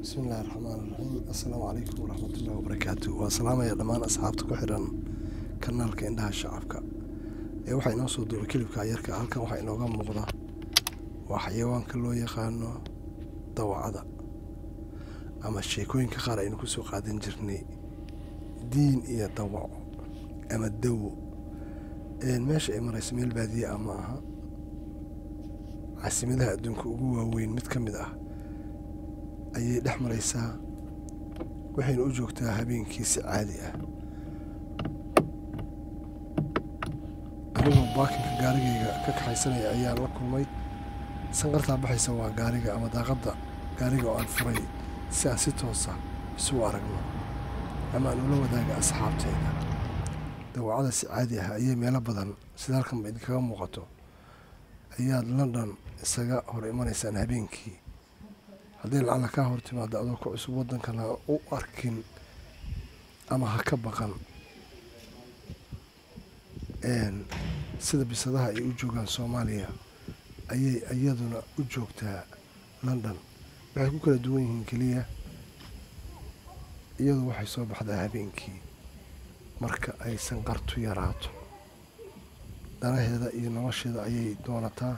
bismillahi raxmaan raxiim assalaamu calaykum waraxmatullahi wabarakaatu waa salaamaya dhammaan asxaabta ku xidhan kanaalka indhaha shacabka ee waxaa inoo soo duubay kilibka yarka halkan waxaa inooga muuqda waa xayawaanka loo yaqaano dawacada ama sheekooyinka qaar aynu kusoo qaadan jirnay diin iyo dawaco ama dawo meesha ay marayso meel baadiye ah ma aha caasimadaha adduunka ugu waaweyn mid ka mid ah ayay dhex maraysaa waxayna u joogtaa habeenkii si caadi ah anigoo baakinka gaarigayga ka kaxaysanaya ayaan la kulmay sanqartaa baxaysa waa gaariga ama daaqadda gaariga oo aan furay si aan si toosa isugu aragno ama aan ula wadaaga asxaabtayda dawacada si caadi ah ayay meelo badan sida halkanba idinkaga muuqato ayaad london isaga hor imanaysaan habeenkii haddii lacala kaa hor timaado adoo ku cusub waddankan ha u arkin ama ha ka baqan sida bisadaha ay u joogaan soomaaliya ayay iyaduna u joogtaa london waxay ku kala duwan yihiin keliya iyadu waxay soo baxdaa habeenkii marka ay sanqartu yaraato danaheeda iyo nolosheeda ayay doonataa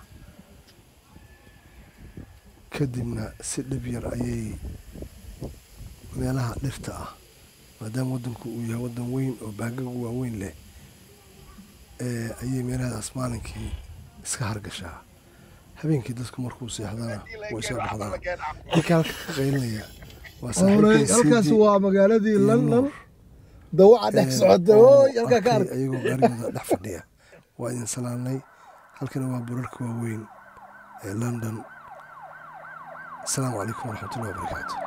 kadibna si dhib yar ayay meelaha dhirta ah maadaama waddanku uu yahay waddan weyn oo baagaga waaweyn leh ayay meelahadaas maalinkii iska hargashaa habeenkii dadku markuu seexdana way soo baxdaan ninka halka ka qaylinaya waa halkaas waa magaaladii london dawaca dhex socota oy halkaa ka ark ayagoo gaarigooda dhex fadhiya waa idin salaamnay halkana waa burarka waaweyn ee london السلام عليكم ورحمة الله وبركاته